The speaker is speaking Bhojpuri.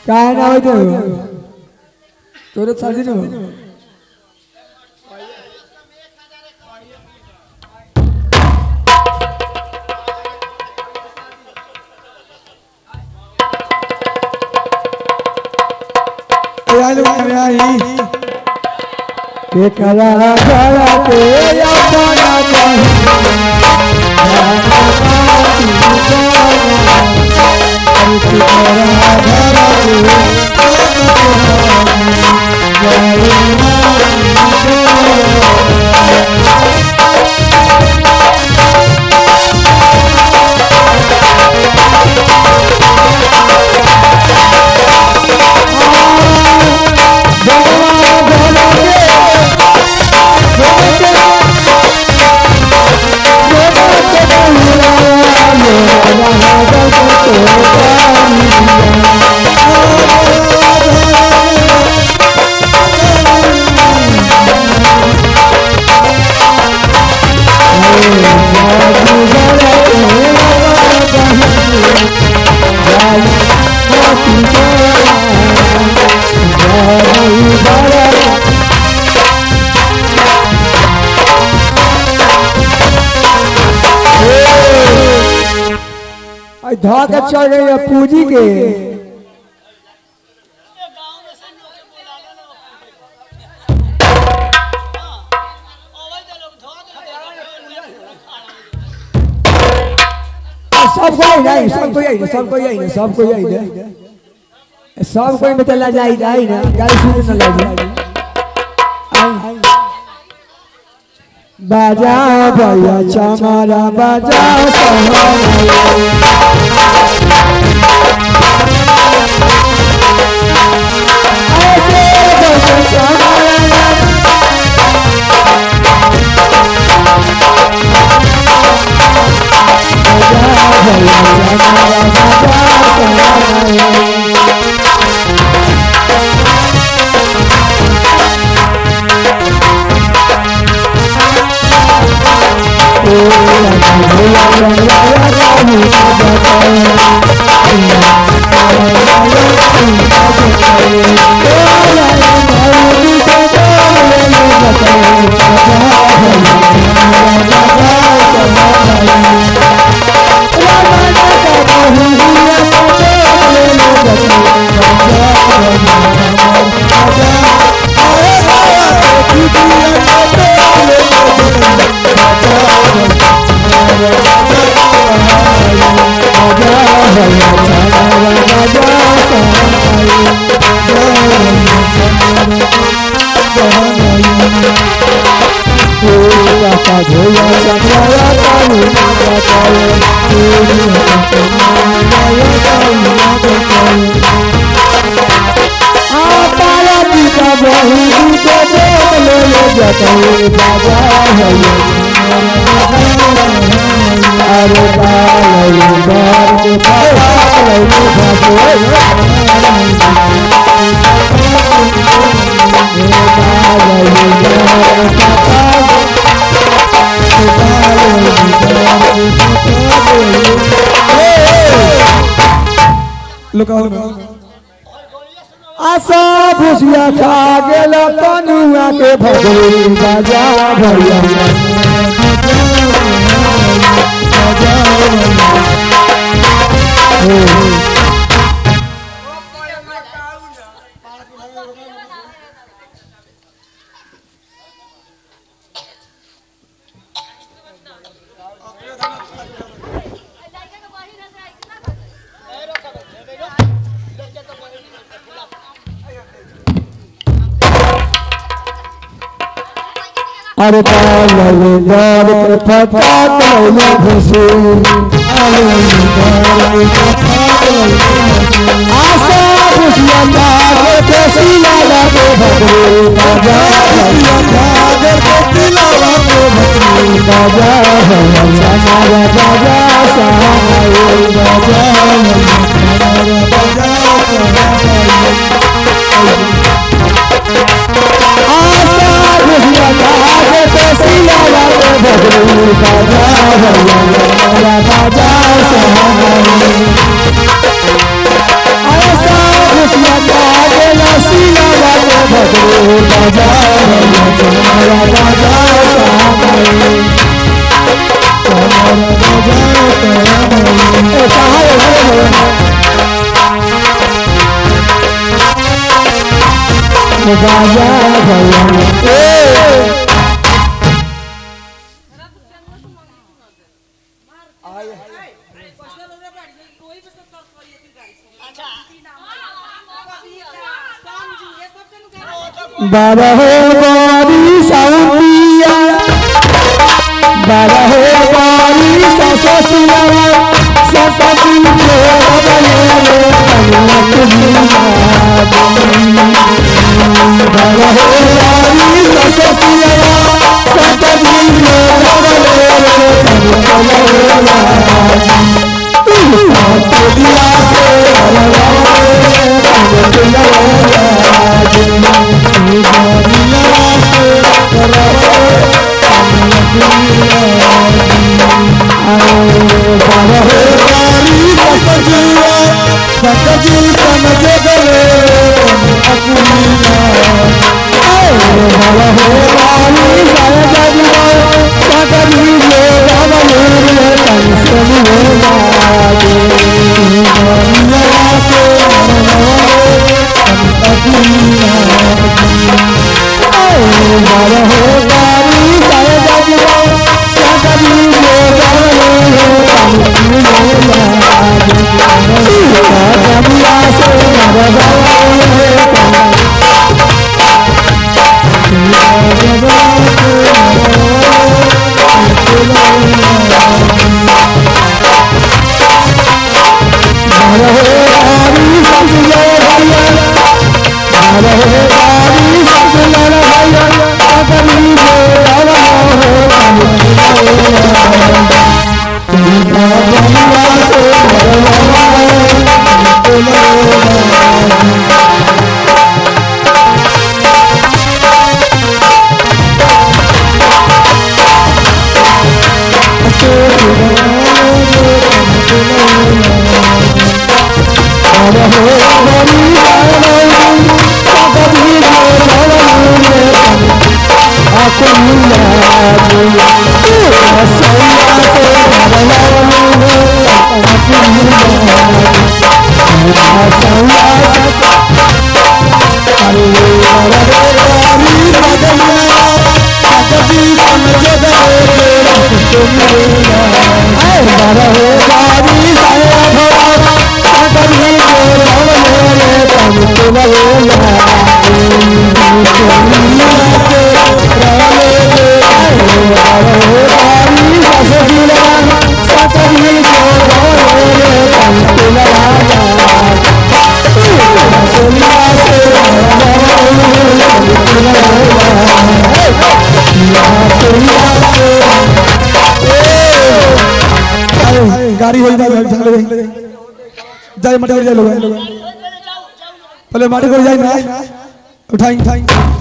काय नाव आहे तो तोर चालली ना आयल बारे आई के करा करा के अपना चाहे धा के चढ़ गई है पूजी के सब कोई नहीं सब कोई नहीं सब कोई नहीं सब कोई नहीं सब कोई में चला जाई जाई ना गाड़ी सुन ना लगी बाजा भैया चमारा बाजा सहारा आशा भुसिया खा गेल कनुआ के भगवी बाजा भैया अरे पालले बाल के फटा कले भसे आशा खुशियां कागे के सिला के भगवे बाजा भैया कागे के सिला के भगवे बाजा भैया हमारा बाजा सहाय बाजा हमारा बाजा आशा खुशियां कागे के सिला के भगवे बाजा भैया हमारा बाजा सहाय आशा खुशियां बाजा चमरा बाजा चमरा बाजा ए कहाँ है बाजा भैया ए बाबा हो बारी साउंडिया बाबा हो बारी सससिया सतती जो बने रे कन्नत जीवा बाबा हो बारी सससिया सतती जो बने रे कन्नत जीवा दिया से गाड़ी हो जाए जाए मटे जाए लोग पहले माटी को जाए ना उठाई उठाई